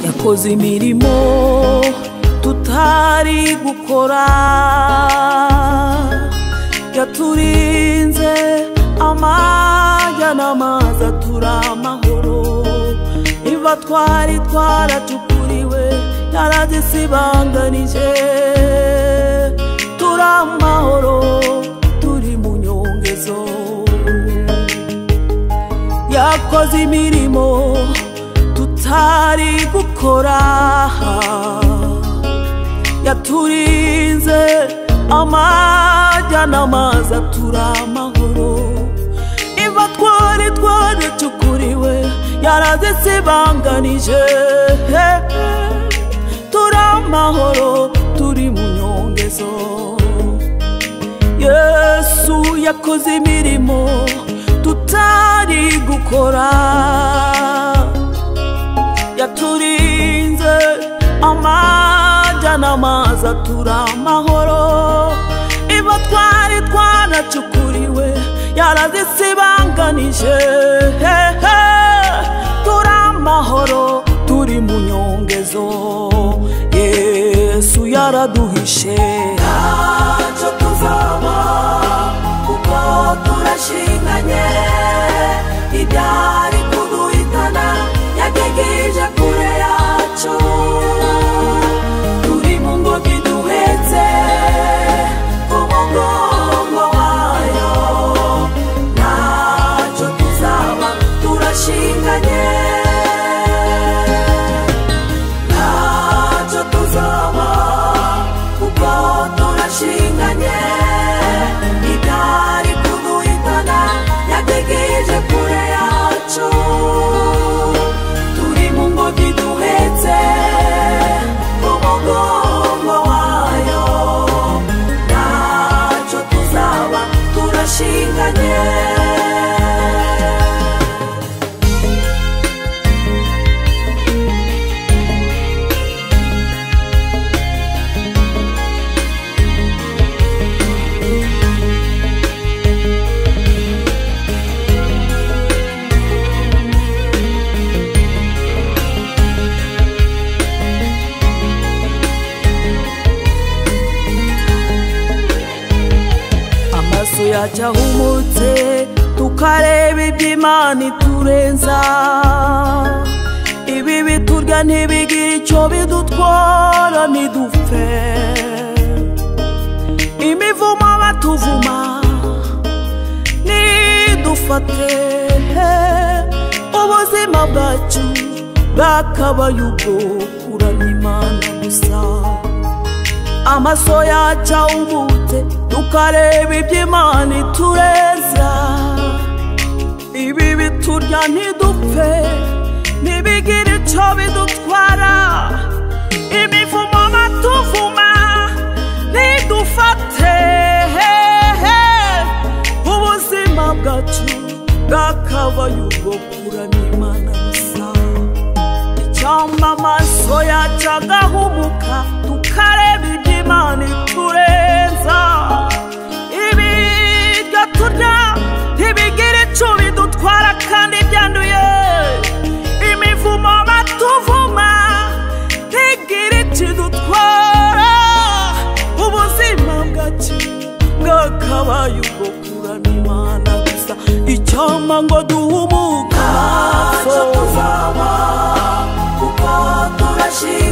dukoze imirimo tutari gukora yaturinze amajya n'amazi atura amahoro niba twari twaracukuriwe yaradisibanganije turi amahoro turi mu nyongezo yakoze imirimo tutari gukora yaturinze amajya n'amazi atura amahoro niba twari twaracukuriwe yaradisibanganije turi amahoro turi mu nyongezo yesu yakoze imirimo tutari gukora yaturinze amajya n'amazi atura amahoro niba twari twanacukuriwe yarazisibanganije turi amahoro turi mu nyongezo yesu yaraduhishe ntacyo tuzaba kuko turashinganye idari kuduhitana yagejeje kure yacu turi mu ngobyi duhetse ku mugongo wayo ntacyo tuzaba turashinganye ntacyo tuzaba kuko turashinganye idari kuduhitana yategereje kure yacu turi mu ngobyi duhetse mu mugongo wayo ntacyo tuzaba turashinganye amaso yacu ahumutse tukareba iby'imana iturenza ibibi turya ntibigire icyo bidutwara ntidupfe imivumo batuvuma nidufate ubuzima bwacu bwakabaye ubwo kurana imana gusa amaso yacu awubutse tukareba iby'imana itureza ibi biturya ntidupfe ntibigire icyo bidutwara imivumo batuvuma ntidufate ubuzima bwacu bwakabaye ubwo kurana imana gusa cyangwa amaso yacu agahumuka tukareba iby'imana iturenza ibiryo turya ntibigire icyo bidutwara kandi byanduye imivumo batuvuma ntigire icyo idutwara ubuzima bwacu bwakabaye ubwo kurana imana gusa icyampa ngo duhumuka ntacyo tuzaba kuko turashima